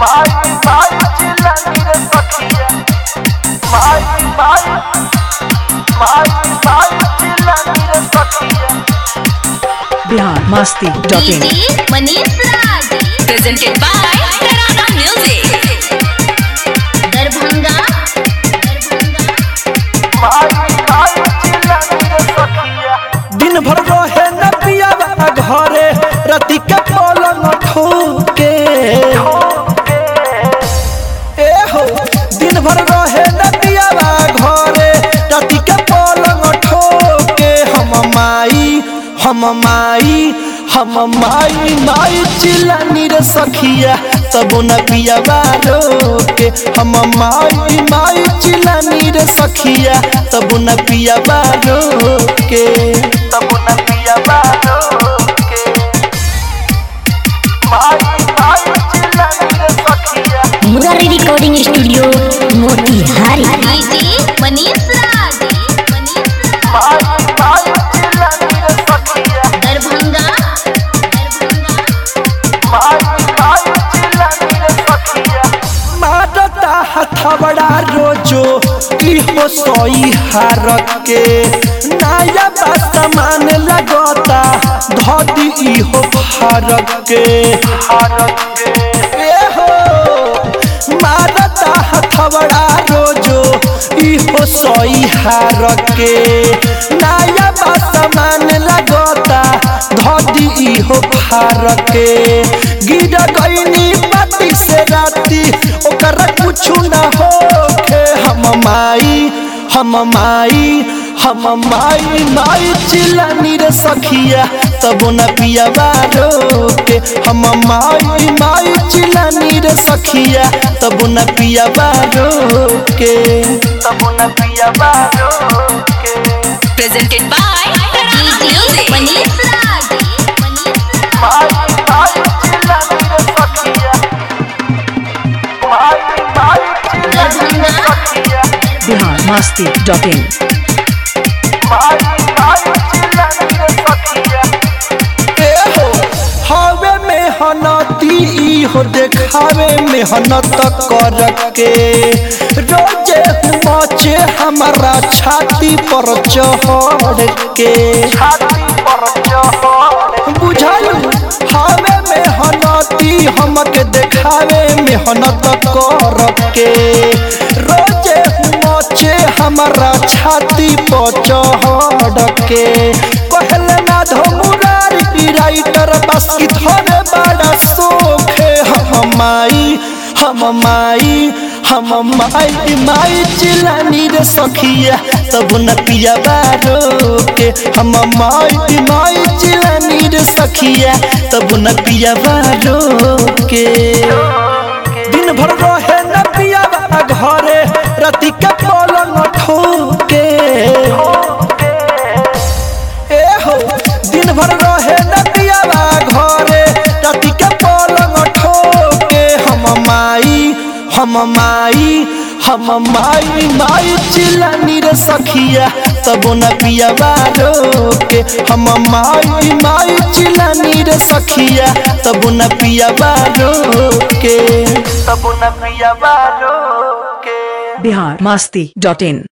माई माई चिल्लानी रे सखिया माई माई माई माई चिल्लानी रे सखिया Bihar Masti dot in DJ Manish Raj presented by Tarana Music. Darbhanga माई माई चिल्लानी रे सखिया दिन भर रहे न पियावा घरे रति के पलंग ठोके ए हो दिन भर रहे न पियावा घरे रति के पलंग ठोके हम माई हम माई हम माई माई चिल्लानी रे सखिया तब न पियावा रोके हम माई माई चिल्लानी रे सखिया तब न पियावा रोके तब न पिया बालो के माई माई चिल्लानी रे सखिया Murari recording studio Motihari DJ Manish Raj माई माई चिल्लानी रे सखिया दरभंगा माई माई चिल्लानी रे सखिया मारता हथबड़ा रोजो इहो सोई हार के नया सामान लगता धोती इहो फारक के ए हो मारता हथबड़ा रोजो इहो सोई हार के नया सामान लगता धोती इहो फारक के गिर गईनी पाती से राती ओकर कुछु न होखे हम माई हम माई हम माई माई चिल्लानी रे सखिया तब न पिया रोके हम माई माई चिल्लानी रे सखिया तब न पिया रोके तब न पिया बालो के Presented by Tarana DJ Music. Manish Raj माई माई चिल्लानी रे सखिया माई माई चिल्लानी रे सखिया बिहार मस्ती डॉट इन माई माई चिल्लानी रे सखिया ए हो हवे मेहनती इहो देखावे मेहनत कर के रोजे मचे हमारा छाती पर चढ़ के छाती पर चढ़ बुझल हवे मेहनती हमके देखावे मेहनत कर के रोजे मचे हमारा छाती पर चढ़ के कहल ना धमुरारी राइटर बस की थोड़े बड़ा सोखे हम माई हम माई हम माई माई चिलानी रे सखिया तब न पिया बारो के हम माई माई चिलानी रे सखिया तब न पिया बारो के दिन भर रहे न पिया घरे रति के पलंग ठोके ए हो दिन भर रहे न पिया घरे रति के पलंग ठोके हम माई हम माई हम माई माई चिल्लानी रे सखिया तब न पिया रोके हम माई माई चिल्लानी रे सखिया तब न पिया रोके तब न पिया बालो के बिहार मस्ती डॉट इन